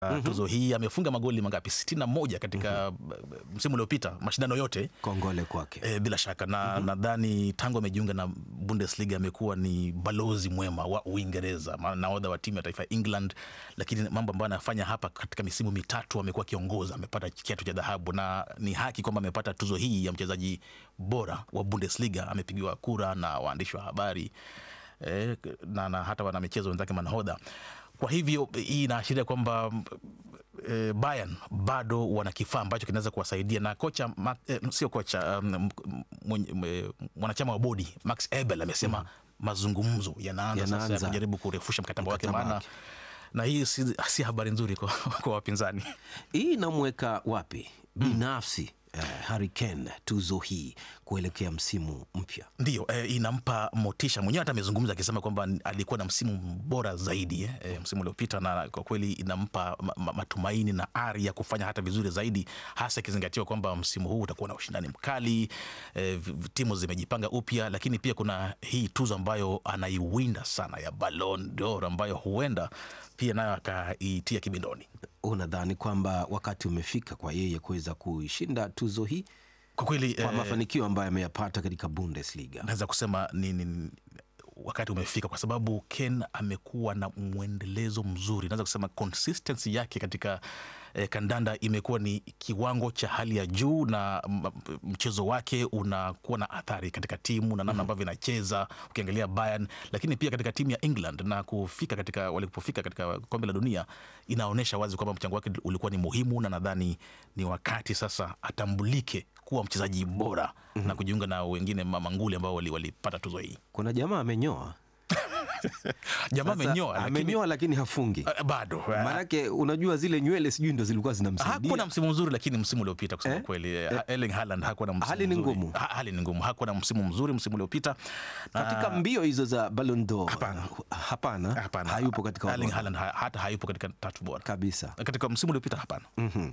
Uh, tuzo hii amefunga magoli mangapi? sitini na moja katika msimu uliopita mashindano yote. Kongole kwake. E, bila shaka na nadhani tangu amejiunga na Bundesliga amekuwa ni balozi mwema wa Uingereza, maana nahodha wa timu ya taifa ya England, lakini mambo ambayo anafanya hapa katika misimu mitatu amekuwa akiongoza, amepata kiatu cha dhahabu na ni haki kwamba amepata tuzo hii ya mchezaji bora wa Bundesliga. Amepigiwa kura na waandishi wa habari e, na, na hata wanamichezo wenzake manahodha kwa hivyo hii inaashiria kwamba e, Bayern bado wana kifaa ambacho kinaweza kuwasaidia na kocha ma, e, sio kocha um, mwanachama wa bodi Max Ebel amesema mm. mazungumzo yanaanza Yanaanza. sasa kujaribu kurefusha mkataba wake, Mkataba maana wake. na hii si, si habari nzuri kwa, kwa wapinzani. Hii inamweka wapi binafsi eh, Harry Kane tuzo hii kuelekea msimu mpya? Ndiyo, eh, inampa motisha mwenyewe. Hata amezungumza akisema kwamba alikuwa na msimu bora zaidi eh, eh, msimu uliopita, na kwa kweli inampa ma, ma, matumaini na ari ya kufanya hata vizuri zaidi, hasa ikizingatiwa kwamba msimu huu utakuwa na ushindani mkali eh, v- v- timu zimejipanga upya, lakini pia kuna hii tuzo ambayo anaiwinda sana ya Ballon d'Or ambayo huenda pia nayo akaitia kibindoni. Unadhani kwamba wakati umefika kwa yeye kuweza kuishinda tuzo hii Kwa kweli kwa eh, mafanikio ambayo ameyapata katika Bundesliga? naweza kusema ni, ni wakati umefika kwa sababu Ken amekuwa na mwendelezo mzuri, naweza kusema consistency yake katika eh, kandanda imekuwa ni kiwango cha hali ya juu, na m- mchezo wake unakuwa na athari katika timu na namna ambavyo inacheza, ukiangalia Bayern, lakini pia katika timu ya England na kufika katika walipofika katika kombe la dunia, inaonyesha wazi kwamba mchango wake ulikuwa ni muhimu, na nadhani ni wakati sasa atambulike kuwa mchezaji bora na kujiunga na wengine mamanguli ambao wali- walipata tuzo hii. Kuna jamaa amenyoa, Jamaa Sasa, amenyoa lakini amenyoa lakini hafungi. eh, bado eh, Maanake unajua zile nywele sijui ndo zilikuwa zinamsaidia. hakuwa na msimu mzuri, lakini msimu uliopita kusema Eh? kweli eh, Erling Haaland hakuwa na msimu Hali ni mzuri. ngumu. Ha, hali ni ngumu, hakuwa na msimu mzuri msimu uliopita Na- katika mbio hizo za Ballon d'Or Hapana. hapana, hapana, hayupo katika Erling orodha Haaland ha, hata hayupo katika tatu bora kabisa. katika msimu uliopita, hapana.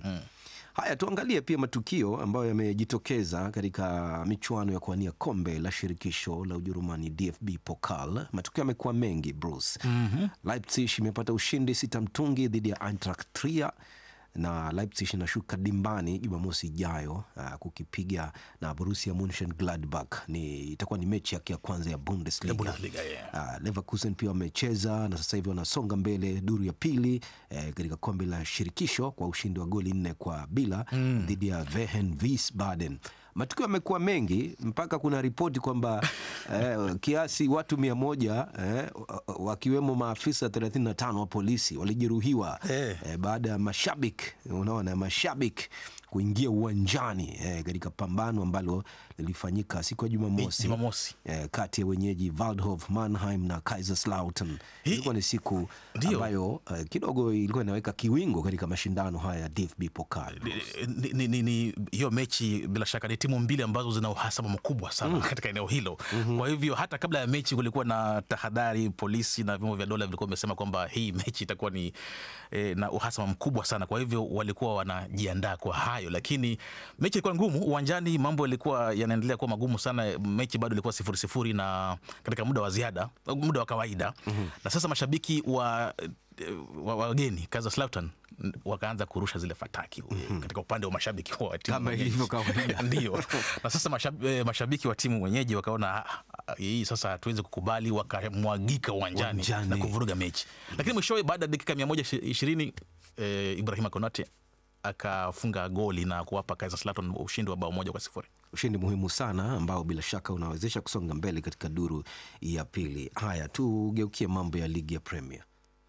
Haya, tuangalie pia matukio ambayo yamejitokeza katika michuano ya kuwania kombe la shirikisho la Ujerumani DFB Pokal. Matukio yamekuwa mengi Bruce. Leipzig imepata ushindi sita mtungi dhidi ya Eintracht Trier na Leipzig inashuka dimbani Jumamosi ijayo uh, kukipiga na Borussia Monchengladbach. Ni itakuwa ni mechi yake ya kwanza ya Bundesliga. Ya Bundesliga, yeah. Uh, Leverkusen pia wamecheza na sasa hivi wanasonga mbele duru ya pili eh, katika kombe la shirikisho kwa ushindi wa goli nne kwa bila dhidi ya Vehen Wiesbaden. Matukio yamekuwa mengi mpaka kuna ripoti kwamba eh, kiasi watu mia moja eh, wakiwemo maafisa 35 wa polisi walijeruhiwa Eh. eh, baada ya mashabiki unaona mashabiki kuingia uwanjani eh, katika pambano ambalo lilifanyika siku ya Jumamosi Jumamosi. eh, kati ya wenyeji Waldhof Mannheim na Kaiserslautern. Hii- Ilikuwa ni siku Ndio. ambayo eh, kidogo ilikuwa inaweka kiwingo katika mashindano haya ya DFB Pokal. Ni- ni- ni- ni- hiyo mechi bila shaka ni timu mbili ambazo zina uhasama mkubwa sana katika eneo hilo. Kwa hivyo hata kabla ya mechi kulikuwa na tahadhari, polisi na vyombo vya dola vilikuwa vimesema kwamba hii mechi itakuwa ni eh, na uhasama mkubwa sana. Kwa hivyo walikuwa wanajiandaa kwa hayo, lakini mechi ilikuwa ngumu uwanjani, mambo yalikuwa yanaendelea kuwa magumu sana. Mechi bado ilikuwa sifuri sifuri na katika muda wa ziada, muda wa kawaida na sasa mashabiki wa wa- wageni Kaiserslautern wakaanza kurusha zile fataki katika upande wa mashabiki wa timu Kama mwenyeji. ilivyo kawaida. Ndio, na sasa mashab, eh, mashabiki wa timu mwenyeji wakaona "Ah, ah, hii sasa hatuwezi kukubali, wakamwagika uwanjani Uwanjani. na kuvuruga mechi, lakini mwishowe baada ya dakika mia moja ishirini eh, Ibrahima Konate akafunga goli na kuwapa Kaiserslautern ushindi wa bao moja kwa sifuri. Ushindi muhimu sana ambao bila shaka unawezesha kusonga mbele katika duru ya pili. Haya, tugeukie mambo ya ligi ya Premier.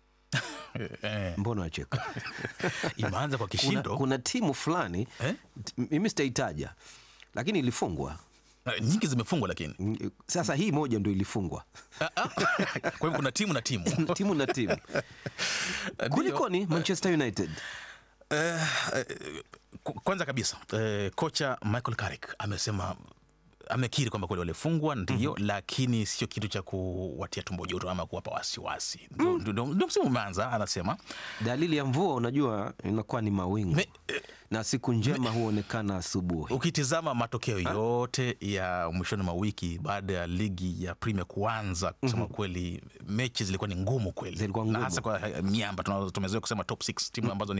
Eh, Mbona wacheka? imeanza kwa kuna, kishindo kuna timu fulani Eh? t- mimi sitaitaja, lakini ilifungwa. Eh, nyingi zimefungwa, lakini Mm, Sasa hii moja ndo ilifungwa Ah, ah. kwa hivyo kuna timu na timu timu na timu. Ndio. Kulikoni Manchester United? Eh, eh, ku- kwanza kabisa eh, kocha Michael Carrick amesema amekiri kwamba kweli walifungwa ndio, lakini sio kitu cha kuwatia tumbo joto ama kuwapa wasiwasi. Ndio ndio- ndio msimu umeanza, anasema Dalili ya mvua unajua inakuwa ni mawingu Me- eh, na siku njema huonekana asubuhi. Ukitizama matokeo yote ya mwishoni mwa wiki baada ya ligi ya Premier kuanza, kusema kweli, mechi zilikuwa ni ngumu kweli, Zilikuwa na ngumu. hasa kwa eh, miamba tunazo- tumezoea kusema top 6 timu ambazo ni